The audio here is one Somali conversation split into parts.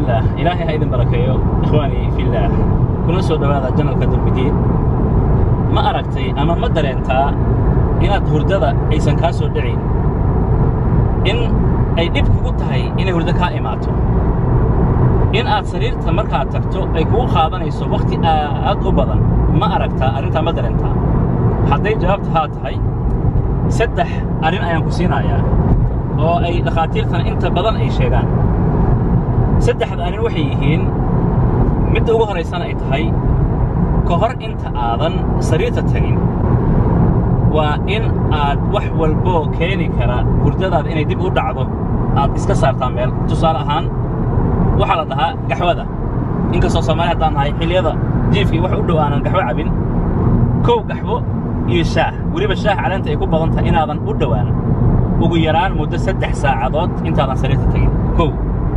illaah ilaahay ha idin barakeeyo ikhwaanii fillaah kuna soo dhowaada janalka dulmidiin ma aragtay ama ma dareentaa inaad hurdada aysan kaa soo dhacayn in ay dhib kugu tahay inay hurdo kaa imaato in aad sariirta markaad tagto ay kugu qaadanayso wakhti aad u badan ma aragtaa arrintaa ma dareentaa hadday jawaabta haa tahay saddex arrin ayaan ku siinayaa oo ay dhakhaatiirtana inta badan ay sheegaan saddexda arrin waxay yihiin midda ugu horaysana ay tahay ka hor inta aadan sariirta tagin waa in aad wax walboo keeni kara hurdadaada inay dib u dhacdo aad iska saartaa meel tusaale ahaan waxaa la dhahaa gaxwada inkastoo soomaali haddaan nahay xilliyada jiifkii wax u dhow aanan gaxwo cabin kow gaxwo iyo shaah weliba shaah caleenta ay ku badan tahay inaadan u dhowaan ugu yaraan muddo saddex saacadood intaadan sariirta tegin kow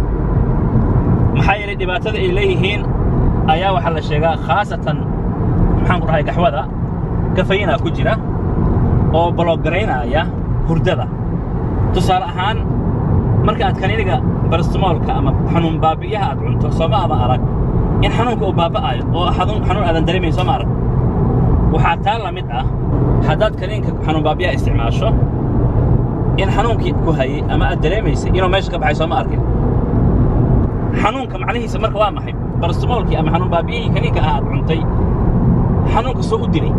maxaa yeelay dhibaatada ay leeyihiin ayaa waxaa la sheegaa khaasatan maxaan ku dhahay gaxwada kafayinaa ku jira oo baloogaraynaya hurdada tusaale ahaan marka aad kaniiniga barastimoolka ama xanuun baabi'iyaha aad cunto sooma ama arag in xanuunka uu baaba'ayo oo xanuun aadan dareemayn sooma arag waxaa taa la mid ah haddaad kaniinka xanuun baabiyaha isticmaasho in xanuunkii ku hayey ama aad dareemaysay inuu meesha ka baxay sooma arkin xanuunka macnihiisa marka waa maxay barastimoolkii ama xanuun baabiyihii kaniinka ah aad cuntay xanuunka soo u dilay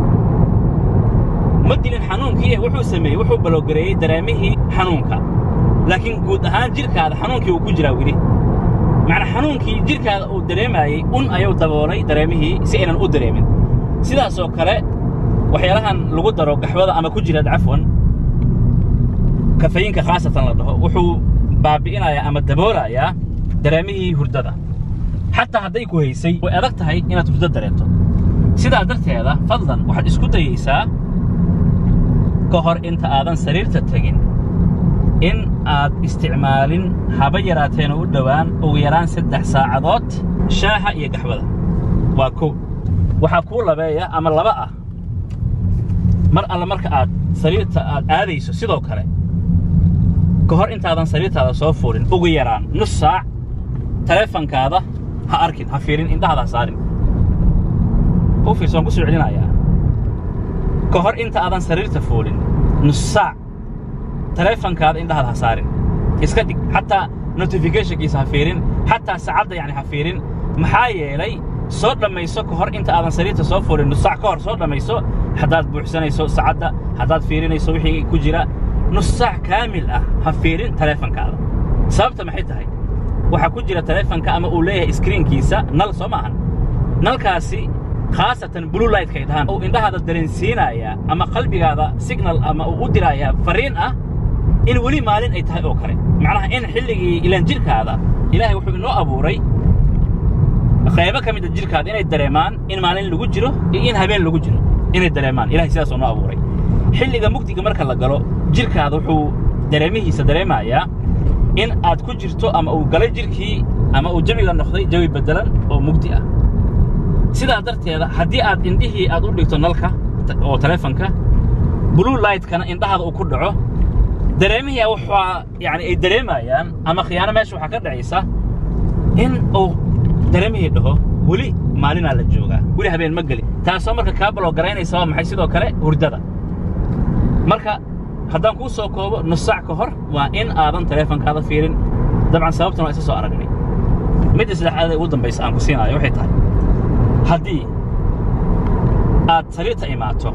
ma dilin xanuunkii wuxuu sameeyey wuxuu baloogareeyey dareemihii xanuunka laakiin guud ahaan jidhkaada xanuunkii uu ku jiraa weli macnaa xanuunkii jidhkaada uu dareemaayey un ayuu daboolay dareemihii si aynan u dareemin sidaasoo kale waxyaalahan lagu daro gaxwada ama ku jira cafwan kafayinka khaasatan la dhaho wuxuu baabi'inayaa ama daboolayaa dareemihii hurdada xataa hadday ku haysay way adag tahay inaad hurdo dareento sidaa darteeda fadlan waxaad isku dayaysaa ka hor inta aadan sariirta tegin in aad isticmaalin haba yaraateena u dhowaan ugu yaraan saddex saacadood shaaha iyo gaxwada waa kow waxaa kuu labeeya ama laba ah mar alle marka aad sariirta aad aadayso sidoo kale ka hor intaadan sariirtaada soo fuulin ugu yaraan nus saac taleefankaada ha arkin ha fiirin indhahada ha saarin u fiirso waan ku soo celinayaa ka hor inta aadan sariirta fuulin nus saac taleefankaada indhahada ha saarin iska dhig xataa notificationkiisa ha fiirin xataa saacadda yani ha fiirin maxaa yeelay soo dhammayso ka hor inta aadan sariirta soo fuulin nus saac ka hor soo dhammayso haddaad buuxsanayso saacadda haddaad fiirinayso wixii ku jira nus saac kaamil ah ha fiirin taleefankaada sababta maxay tahay waxaa ku jira taleefanka ama uu leeyahay iskriinkiisa nal soo maahan nalkaasi khaasatan blue lightkay dhahaan uu indhahaada dareensiinayaa ama qalbigaada signal ama uu u diraayaa farriin ah in weli maalin ay tahay oo kale macnaha in xilligii ilaan jidhkaada ilaahay wuxuu inoo abuuray qaybo ka mida jidhkaada inay dareemaan in maalin lagu jiro iyo in habeen lagu jiro inay dareemaan ilahay sidaasoo noo abuuray xilliga mugdiga marka la galo jidhkaada wuxuu dareemihiisa dareemayaa in aad ku jirto ama uu galay jidhkii ama uu jawiga noqday jawi beddelan oo mugdi ah sidaa darteeda haddii aad indhihii aad u dhigto nalka oo taleefanka blue lightkana indhahaada uu ku dhaco dareemihii waxaa yani ay dareemayaan ama khiyaano meesha waxaa ka dhacaysa in uu dareemihii dhaho weli maalinaa la joogaa weli habeen ma geli taasoo marka kaa baloogaraynaysa waa maxay sidoo kale hurdada marka haddaan kuu soo koobo nus saac ka hor waa in aadan taleefankaada fiirin dabcan sababtan waa isa soo aragnay midda saddexaad ee ugu dambaysa aan ku siinaayo waxay tahay haddii aad sariirta imaato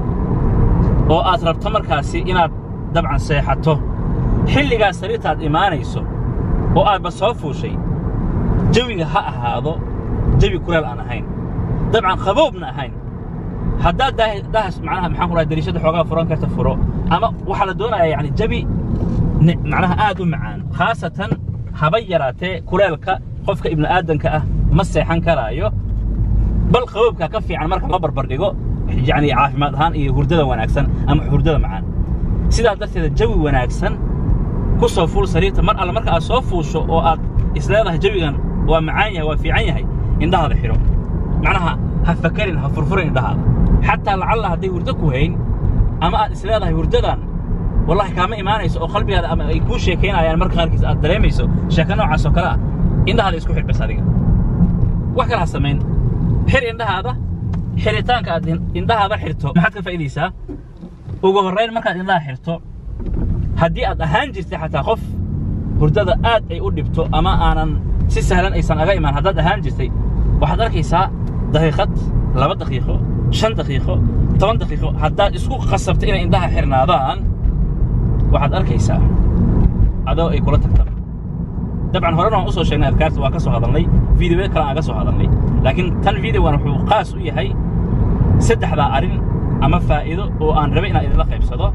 oo aad rabto markaasi inaad dabcan seexato xilligaas sariirtaad imaanayso oo aadba soo fuushay jawiga ha ahaado jawi kuleel aan ahayn dabcan qaboobna ahayn haddaad dahas macnaha maxaan ku dhahay dariishadda xoogaa furan karta furo ama waxaa la doonayaa yani jawi macnaha aad u macaan khaasatan haba yaraatee kuleelka qofka ibnu aadanka ah ma seexan karaayo bal qaboobkaa ka fiican marka loo barbar dhigo yani caafimaad ahaan iyo hurdada wanaagsan ama hurdada macaan sidaas darteeda jawi wanaagsan ku soo fuul sariirta mar alle marka aad soo fuusho oo aad isleedahay jawigan waa macaan yahay waa fiican yahay indhahaada xidho macnaha ha fakarin ha furfurin indhahaada xataa lacalla hadday hurdo ku hayn ama aad isleedahay hurdadan wallahi kaama imaanayso oo qalbigaada ama ay kuu sheekaynayaan marka qaarkiis aad dareemayso sheeko noocaas oo kale ah indhahaada isku xidh bas adiga wax kala ha samayn xir indhahaada xiritaanka aad indhahaada xirto maxaad ka faa'iidaysaa ugu horrayn markaad indhaha xirto haddii aad ahaan jirtay xataa qof hurdada aad ay u dhibto ama aanan si sahlan aysan aga imaan haddaad ahaan jirtay waxaad arkaysaa daqiiqad laba daqiiqo shan daqiiqo toban daqiiqo haddaad isku qasabta inay indhaha xirnaadaan waxaad arkaysaa adoo ay kula tagtaba dabcan horena waan u soo sheegnay adkaarta waa ka soo hadalnay videoya kale aan ka soo hadalnay laakiin tan videogan wuxuu qaas u yahay saddexdaa arrin ama faa'iido oo aan rabay inaan idinla qaybsado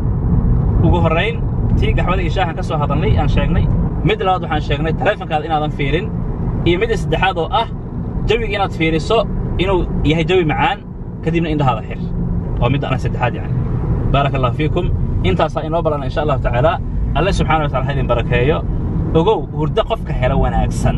ugu horrayn tii gaxwada iyo shaahan ka soo hadalnay aan sheegnay mid labaad waxaan sheegnay taleefonkaada inaadan fiirin iyo midda saddexaad oo ah jawiga inaad fiiriso inuu yahay jawi macaan kadibna indhahaada xir waa midda ana saddexaad yani baaraka allahu fiikum intaasaa inoo balana insha allahu tacaala alle subxana wa tacala ha idin barakeeyo ogow hurdo qofka helo wanaagsan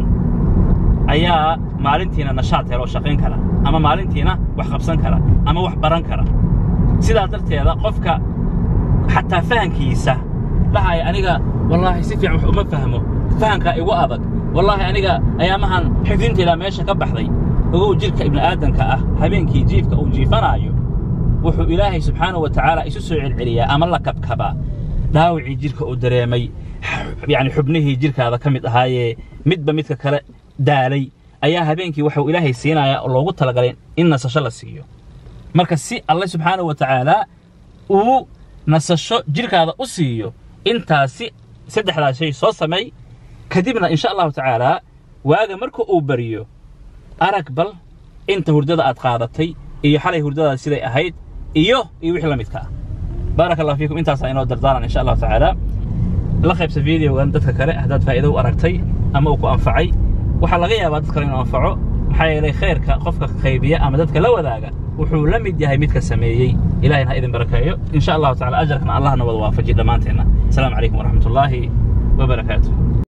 ayaa maalintiina nashaad helo oo shaqayn kara ama maalintiina wax qabsan kara ama wax baran kara sidaas darteeda qofka xataa fahankiisa dhahaya aniga wallaahi si fiican wax uma fahmo fahankaa igu adag wallaahi aniga ayaamahan xifdinteedaa meesha ka baxday ogow jidhka ibni'aadanka ah habeenkii jiifka uu jiifanaayo wuxuu ilaahay subxaanahu wa tacaala isu soo celceliyaa ama la kabkabaa dhaawacii jidhka uu dareemay yacni xubnihii jidhkaada ka mid ahaayee midba midka kale daalay ayaa habeenkii waxuu ilaahay siinayaa oo loogu talagalay in nasasho la siiyo marka si alle subxaanahu wa tacaalaa uu nasasho jidhkaada u siiyo intaasi saddexdaas shay soo sameey kadibna insha allahu tacaalaa waaga marka uu bariyo arag bal inta hurdada aad qaadatay iyo xalay hurdadaad siday ahayd iyo iyo wixii la midka ah baaraka allah fiikum intaasaa inoo dardaaran insha allahu tacaala la qaybsa videogan dadka kale haddaad faa'iido u aragtay ama uu ku anfacay waxaa laga yaabaa dad kale inuu anfaco maxaa yeelay khayrka qofka qaybiya ama dadka la wadaaga wuxuu la mid yahay midka sameeyey ilahayna ha idin barakeeyo in sha allahu tacala ajarkana allahna wada waafajiy dhammaanteenna asalaamu calaykum waraxmat ullaahi wabarakaatu